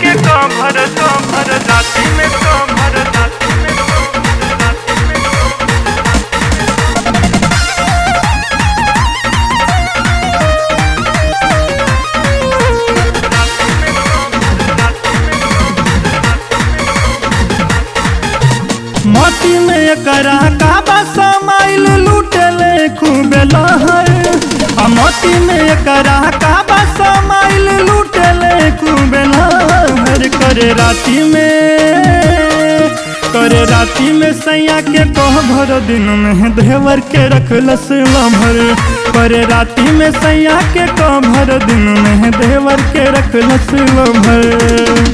के cover cover राती में कभर राती में कभर राती में मोती में एकरा काबा समाइल लूटले खूबे लहर आ मोती में एकरा काबा समाइल लूटले खूबे लहर करे राती में करे राती में सैया के कह भर दिन में देवर के रखलस लभर करे राती में सैया के कह भर दिन में देवर के रखलस लभर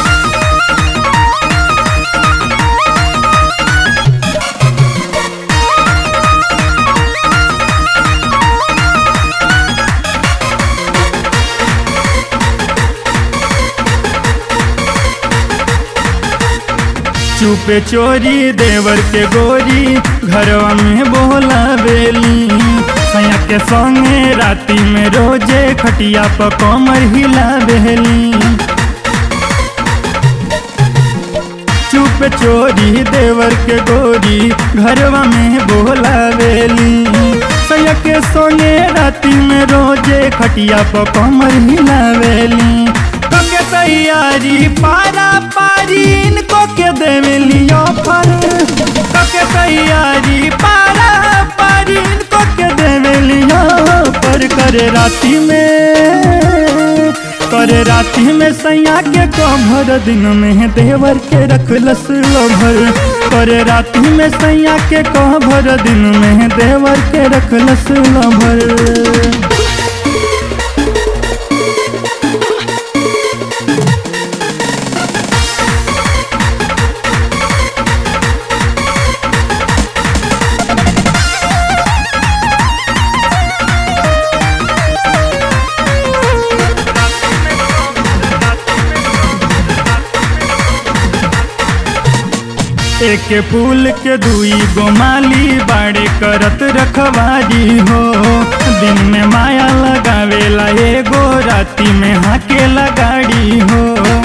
चुपे चोरी देवर के गोरी घरवा में बोला बेली सैया के संगे राती में रोजे खटिया पर कमर हिला बेली चुप चोरी देवर के गोरी घरवा में बोला बेली सैया के संगे राती में रोजे खटिया पर कमर हिला बेली कके तैयारी पारा पारी इनको के देवेली ऑफर कके तैयारी पारा पारी इनको के देवेली ऑफर करे राती में करे राती में सैया के कभर दिन में देवर के रखलस लभर करे राती में सैया के कभर दिन में देवर के रखलस लभर एक फूल के दुई गोमाली बाड़े करत रखवारी हो दिन में माया लगावेला एगो राती में हाके लगाड़ी हो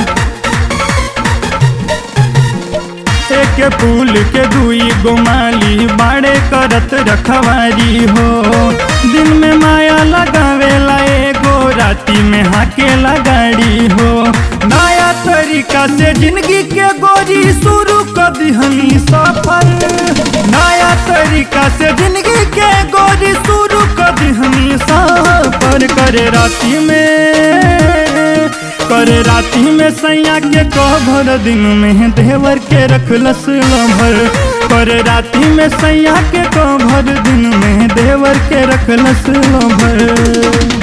एक फूल के दुई गोमाली बाड़े करत रखवारी हो दिन में माया लगावेला एगो राती में हाके लगाड़ी हो नया तरीका से जिंदगी के गोरी शुरू कर दिहनी सफर नया तरीका से जिंदगी के गोरी शुरू कर दिहनी सफर करे राती में करे राती में सैया के कभर दिन में देवर के रखलस लभर करे राती में सैया के कभर दिन में देवर के रखलस लभर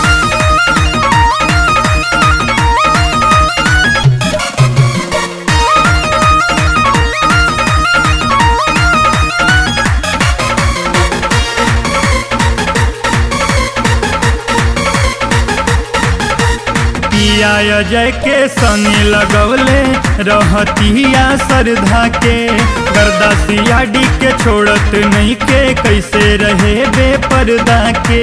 पिया अजय के सने लगवले रहतिया सरधा के गर्दासिया डी के छोड़त नहीं के कैसे रहे बेपर्दा के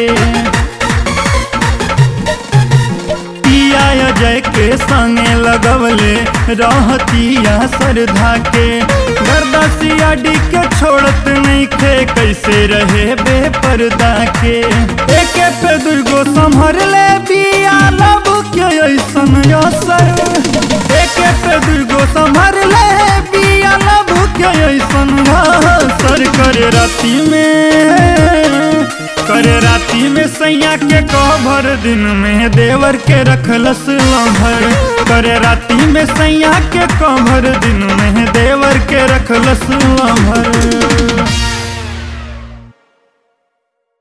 पिया अजय के संगे लगवले रहतिया सरधा के गर्दासिया डी के छोड़त नहीं के कैसे रहे बेपर्दा के एक पे दुर्गो संभर ले बिया लब के ऐसन असर एक पे दुर्गो संभर ले बिया लब के ऐसन असर करे राती में करे राती में सैया के कभर दिन में देवर के रखलस लभर करे राती में सैया के कभर दिन में देवर के रखलस लभर